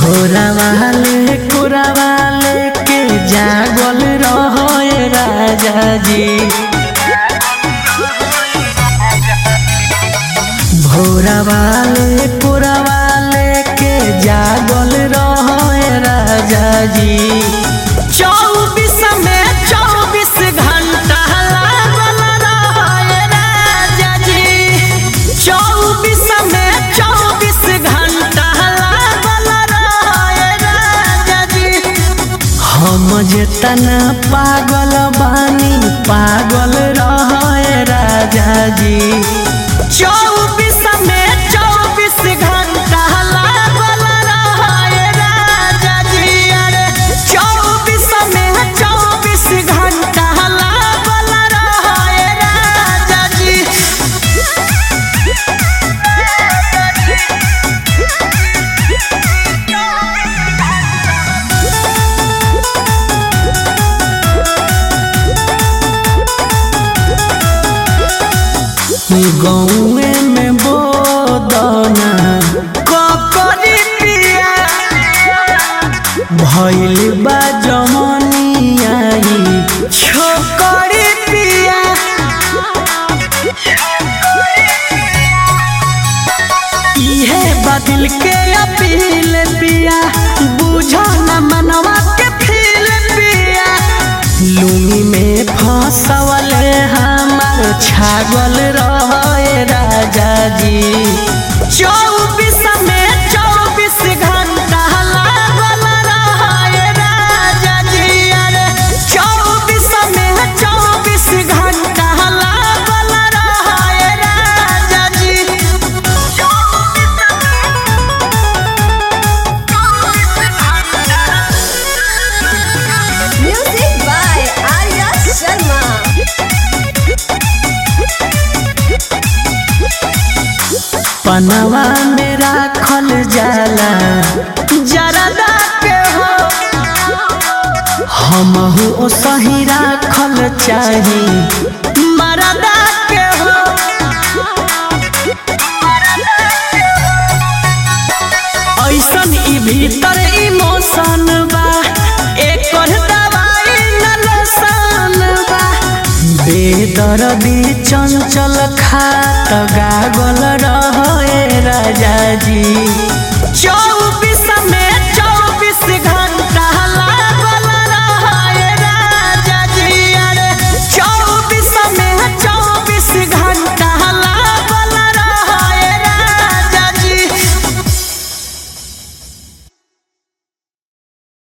भोरा वाले कुरा वाले के जागल रहो राजा जी भोरा वाले कुरा वाले के जागल रहो राजा जी चौबीस में चौबीस घंटा लागल रहो राजा जी चौबीस में चौबीस घंटा लागल रहो राजा जी हम जेतना पागल बानी पागल रहे राजा जी चौबीस में चौबीस घंटा लागल रहे राजा जी अरे चौबीस में चौबीस घंटा लागल रहे राजा जी गौए में बोदना ककरी पिया भइल बा जमनिया छोकरी पिया इहे बदल के अपील पिया बुझो न मनवा के फील पिया लुंगी में फंसवल हमार छागल रहे राजा जी चौबीस में चौबीस घंटा लागल रहे राजा जी अरे चौबीस में चौबीस घंटा लागल रहे राजा जी Music by Arya Sharma. पनवा में राखल जाला जरदा के हो हमहू ओ सही राखल चाही मरदा के हो ऐसन ई भीतर इमोशन बा एकर दवाई न लोसन बा बेदर्दी चंचल खात गागल रहे राजा जी